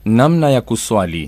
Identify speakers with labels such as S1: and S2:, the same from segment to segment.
S1: Namna ya kuswali.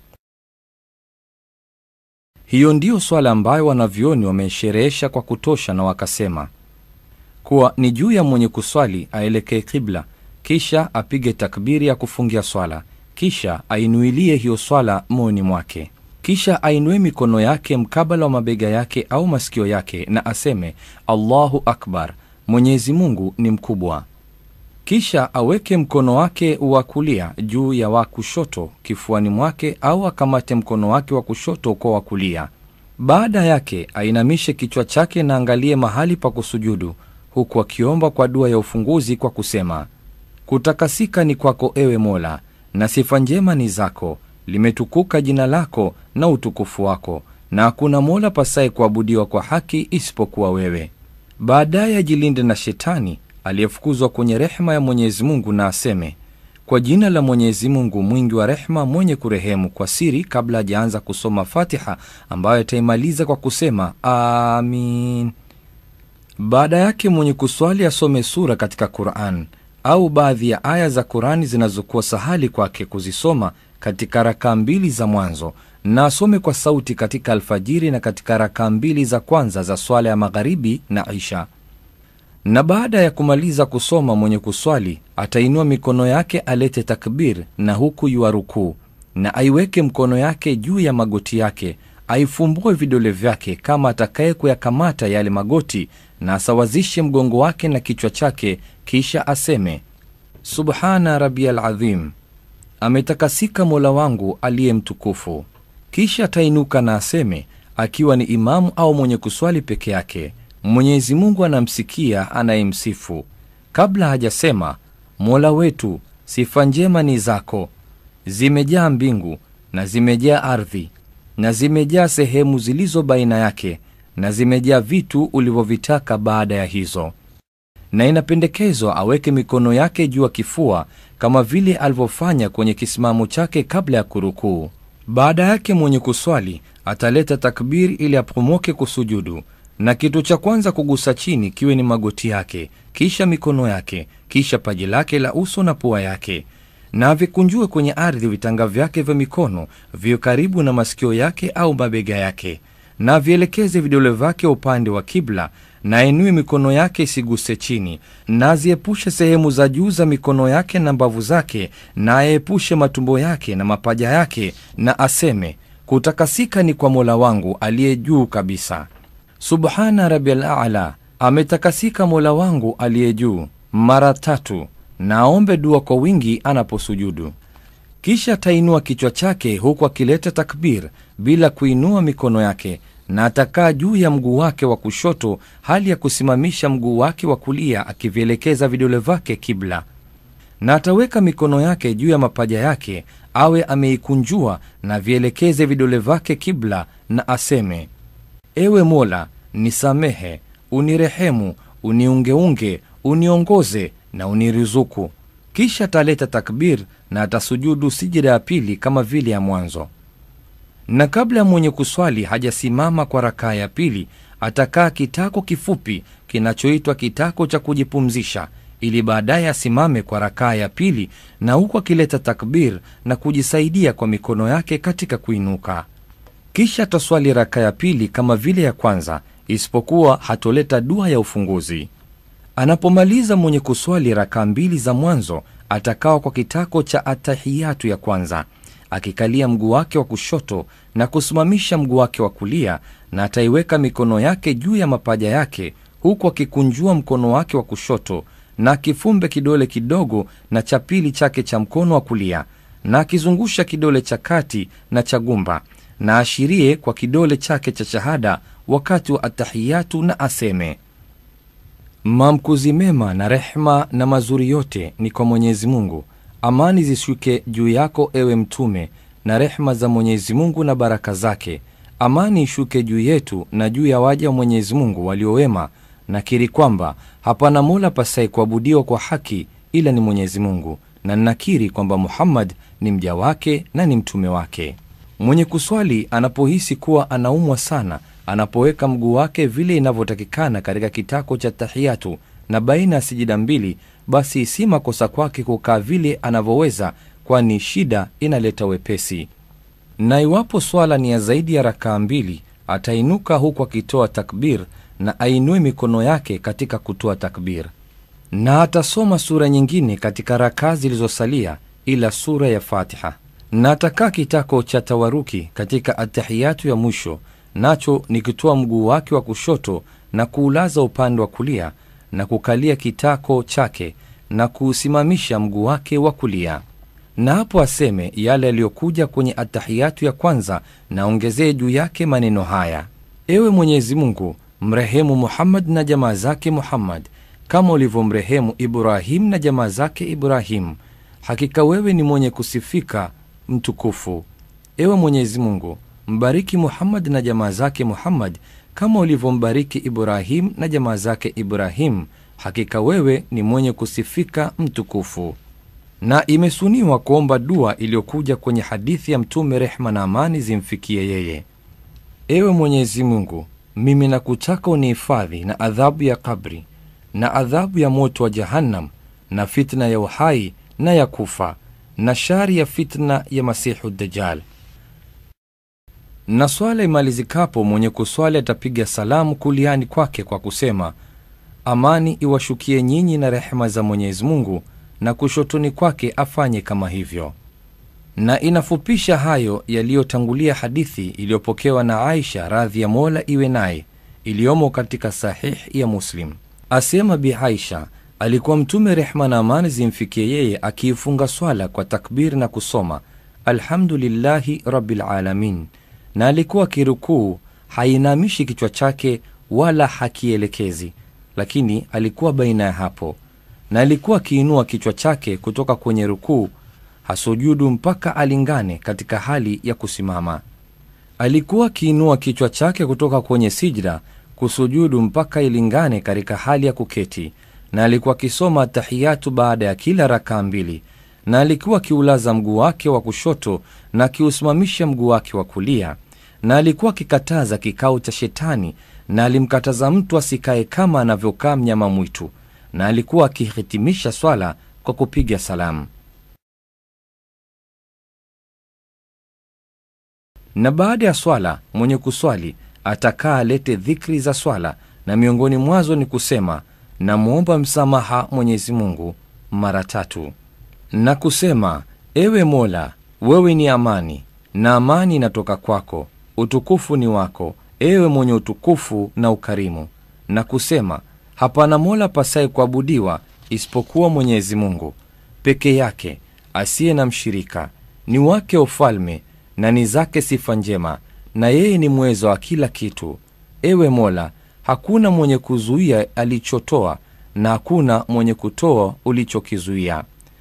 S1: Hiyo ndiyo swala ambayo wanavyoni wameisherehesha kwa kutosha, na wakasema kuwa ni juu ya mwenye kuswali aelekee kibla, kisha apige takbiri ya kufungia swala, kisha ainuilie hiyo swala moyoni mwake, kisha ainue mikono yake mkabala wa mabega yake au masikio yake, na aseme Allahu akbar, Mwenyezi Mungu ni mkubwa. Kisha aweke mkono wake wa kulia juu ya wa kushoto kifuani mwake, au akamate mkono wake wa kushoto kwa wa kulia. Baada yake ainamishe kichwa chake na angalie mahali pa kusujudu, huku akiomba kwa dua ya ufunguzi kwa kusema: kutakasika ni kwako, ewe Mola, na sifa njema ni zako, limetukuka jina lako na utukufu wako, na hakuna mola pasaye kuabudiwa kwa haki isipokuwa wewe. Baadaye ajilinde na shetani aliyefukuzwa kwenye rehema ya Mwenyezi Mungu na aseme kwa jina la Mwenyezi Mungu mwingi wa rehema, mwenye kurehemu, kwa siri, kabla hajaanza kusoma Fatiha ambayo ataimaliza kwa kusema amin. Baada yake mwenye kuswali asome sura katika Quran au baadhi ya aya za Qurani zinazokuwa sahali kwake kuzisoma katika rakaa mbili za mwanzo, na asome kwa sauti katika alfajiri na katika rakaa mbili za kwanza za swala ya magharibi na isha na baada ya kumaliza kusoma mwenye kuswali atainua mikono yake alete takbir, na huku yuarukuu, na aiweke mkono yake juu ya magoti yake, aifumbue vidole vyake kama atakaye kuyakamata yale magoti, na asawazishe mgongo wake na kichwa chake, kisha aseme subhana rabiyal adhim, ametakasika mola wangu aliye mtukufu. Kisha atainuka na aseme, akiwa ni imamu au mwenye kuswali peke yake Mwenyezi Mungu anamsikia anayemsifu. Kabla hajasema mola wetu, sifa njema ni zako, zimejaa mbingu na zimejaa ardhi na zimejaa sehemu zilizo baina yake na zimejaa vitu ulivyovitaka baada ya hizo. Na inapendekezwa aweke mikono yake juu ya kifua kama vile alivyofanya kwenye kisimamo chake kabla ya kurukuu. Baada yake mwenye kuswali ataleta takbiri ili apomoke kusujudu na kitu cha kwanza kugusa chini kiwe ni magoti yake, kisha mikono yake, kisha paji lake la uso na pua yake, na avikunjue kwenye ardhi vitanga vyake vya mikono viwe karibu na masikio yake au mabega yake, na avielekeze vidole vyake upande wa kibla, na ainue mikono yake isiguse chini, na aziepushe sehemu za juu za mikono yake na mbavu zake, na aepushe matumbo yake na mapaja yake, na aseme kutakasika ni kwa Mola wangu aliye juu kabisa. Subhana rabil ala, ametakasika mola wangu aliye juu, mara tatu, na aombe dua kwa wingi anaposujudu. Kisha atainua kichwa chake huku akileta takbir bila kuinua mikono yake, na atakaa juu ya mguu wake wa kushoto, hali ya kusimamisha mguu wake wa kulia, akivielekeza vidole vyake kibla, na ataweka mikono yake juu ya mapaja yake, awe ameikunjua, na vielekeze vidole vyake kibla, na aseme Ewe Mola, nisamehe, unirehemu, uniungeunge, uniongoze na uniruzuku. Kisha ataleta takbir na atasujudu sijida ya pili kama vile ya mwanzo. Na kabla ya mwenye kuswali hajasimama kwa rakaa ya pili, atakaa kitako kifupi kinachoitwa kitako cha kujipumzisha, ili baadaye asimame kwa rakaa ya pili, na huku akileta takbir na kujisaidia kwa mikono yake katika kuinuka. Kisha ataswali raka ya pili kama vile ya kwanza, isipokuwa hatoleta dua ya ufunguzi. Anapomaliza mwenye kuswali raka mbili za mwanzo, atakawa kwa kitako cha atahiyatu ya kwanza, akikalia mguu wake wa kushoto na kusimamisha mguu wake wa kulia, na ataiweka mikono yake juu ya mapaja yake, huku akikunjua mkono wake wa kushoto na akifumbe kidole kidogo na cha pili chake cha mkono wa kulia, na akizungusha kidole cha kati na cha gumba na ashirie kwa kidole chake cha shahada wakati wa atahiyatu na aseme, mamkuzi mema na rehma na mazuri yote ni kwa Mwenyezi Mungu. Amani zishuke juu yako ewe Mtume, na rehma za Mwenyezi Mungu na baraka zake. Amani ishuke juu yetu na juu ya waja wa Mwenyezi Mungu waliowema. Nakiri kwamba hapana mola pasai kuabudiwa kwa haki ila ni Mwenyezi Mungu, na nakiri kwamba Muhammad ni mja wake na ni mtume wake. Mwenye kuswali anapohisi kuwa anaumwa sana, anapoweka mguu wake vile inavyotakikana katika kitako cha tahiyatu na baina ya sijida mbili, basi si makosa kwake kukaa vile anavyoweza, kwani shida inaleta wepesi. Na iwapo swala ni ya zaidi ya rakaa mbili, atainuka huku akitoa takbir na ainue mikono yake katika kutoa takbir, na atasoma sura nyingine katika rakaa zilizosalia ila sura ya Fatiha, na atakaa kitako cha tawaruki katika atahiyatu ya mwisho, nacho ni kutoa mguu wake wa kushoto na kuulaza upande wa kulia na kukalia kitako chake na kuusimamisha mguu wake wa kulia na hapo aseme yale yaliyokuja kwenye atahiyatu ya kwanza, na ongezee juu yake maneno haya: ewe Mwenyezi Mungu, mrehemu Muhammad na jamaa zake Muhammad kama ulivyomrehemu Ibrahim na jamaa zake Ibrahim. Hakika wewe ni mwenye kusifika mtukufu. Ewe Mwenyezi Mungu, mbariki Muhammad na jamaa zake Muhammad kama ulivyombariki Ibrahim na jamaa zake Ibrahim. Hakika wewe ni mwenye kusifika mtukufu na imesuniwa kuomba dua iliyokuja kwenye hadithi ya Mtume, rehma na amani zimfikie yeye: ewe Mwenyezi Mungu, mimi nakutaka unihifadhi na adhabu ya kabri na adhabu ya moto wa Jahannam na fitna ya uhai na ya kufa na shari ya fitna ya Masihu Dajjal. Na swala imalizikapo, mwenye kuswali atapiga salamu kuliani kwake kwa kusema, amani iwashukie nyinyi na rehema za Mwenyezi Mungu na kushotoni kwake afanye kama hivyo. Na inafupisha hayo yaliyotangulia hadithi iliyopokewa na Aisha radhi ya Mola iwe naye, iliyomo katika Sahih ya Muslim. Asema Bi Aisha, alikuwa Mtume rehma na amani zimfikie yeye akiifunga swala kwa takbir na kusoma alhamdulillahi rabbil alamin, na alikuwa akirukuu hainamishi kichwa chake wala hakielekezi, lakini alikuwa baina ya hapo na alikuwa akiinua kichwa chake kutoka kwenye rukuu hasujudu mpaka alingane katika hali ya kusimama. Alikuwa akiinua kichwa chake kutoka kwenye sijda kusujudu mpaka ilingane katika hali ya kuketi, na alikuwa akisoma tahiyatu baada ya kila rakaa mbili, na alikuwa akiulaza mguu wake wa kushoto na akiusimamisha mguu wake wa kulia, na alikuwa akikataza kikao cha Shetani, na alimkataza mtu asikae kama anavyokaa mnyama mwitu na alikuwa akihitimisha swala kwa kupiga salamu. Na baada ya swala mwenye kuswali atakaa alete dhikri za swala, na miongoni mwazo ni kusema namwomba msamaha Mwenyezi Mungu mara tatu, na kusema ewe Mola, wewe ni amani na amani inatoka kwako, utukufu ni wako, ewe mwenye utukufu na ukarimu, na kusema hapana mola pasaye kuabudiwa isipokuwa Mwenyezi Mungu peke yake, asiye na mshirika, ni wake ufalme na ni zake sifa njema, na yeye ni mwezo wa kila kitu. Ewe Mola, hakuna mwenye kuzuia alichotoa na hakuna mwenye kutoa ulichokizuia,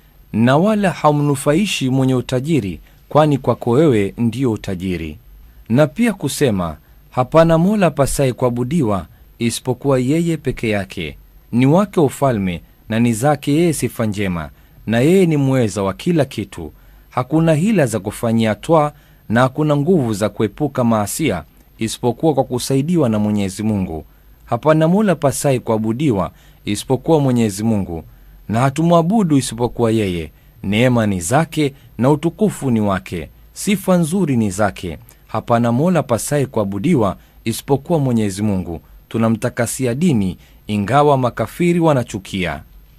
S1: na wala haumnufaishi mwenye utajiri, kwani kwako wewe ndiyo utajiri. Na pia kusema hapana mola pasaye kuabudiwa isipokuwa yeye peke yake, ni wake ufalme na ni zake yeye sifa njema, na yeye ni mweza wa kila kitu. Hakuna hila za kufanyia twaa na hakuna nguvu za kuepuka maasia isipokuwa kwa kusaidiwa na Mwenyezi Mungu. Hapana mola pasai kuabudiwa isipokuwa Mwenyezi Mungu, na hatumwabudu isipokuwa yeye. Neema ni zake na utukufu ni wake, sifa nzuri ni zake. Hapana mola pasai kuabudiwa isipokuwa Mwenyezi Mungu. Tunamtakasia dini, ingawa makafiri wanachukia.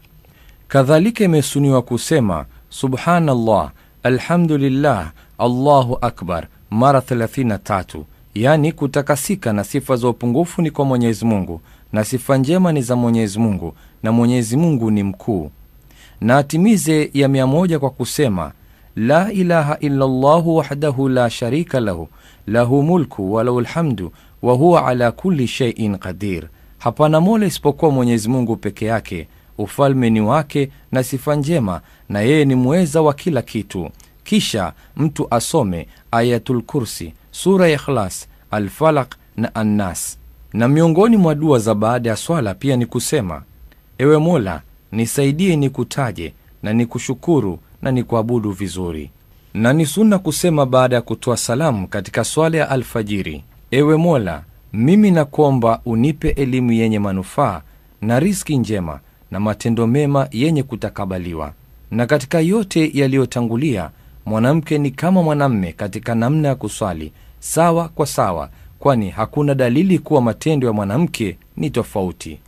S1: Kadhalika imesuniwa kusema subhanallah, alhamdulillah, allahu akbar mara 33, yaani kutakasika na sifa za upungufu ni kwa Mwenyezi Mungu na sifa njema ni za Mwenyezi Mungu na Mwenyezi Mungu ni mkuu. Na atimize ya mia moja kwa kusema la ilaha illa llahu wahdahu la sharika lahu lahu mulku walahu lhamdu wa huwa ala kulli sheiin qadir. Hapana mola isipokuwa Mwenyezi Mungu peke yake, ufalme ni wake na sifa njema, na yeye ni mweza wa kila kitu. Kisha mtu asome Ayatul Kursi, sura ya Ikhlas, Alfalaq na Annas. Na miongoni mwa dua za baada ya swala pia ni kusema ewe Mola, nisaidie nikutaje na nikushukuru na nikuabudu vizuri. Na ni sunna kusema baada ya kutoa salamu katika swala ya alfajiri, ewe Mola, mimi nakuomba unipe elimu yenye manufaa na riski njema na matendo mema yenye kutakabaliwa. Na katika yote yaliyotangulia, mwanamke ni kama mwanamme katika namna ya kuswali, sawa kwa sawa, kwani hakuna dalili kuwa matendo ya mwanamke ni tofauti.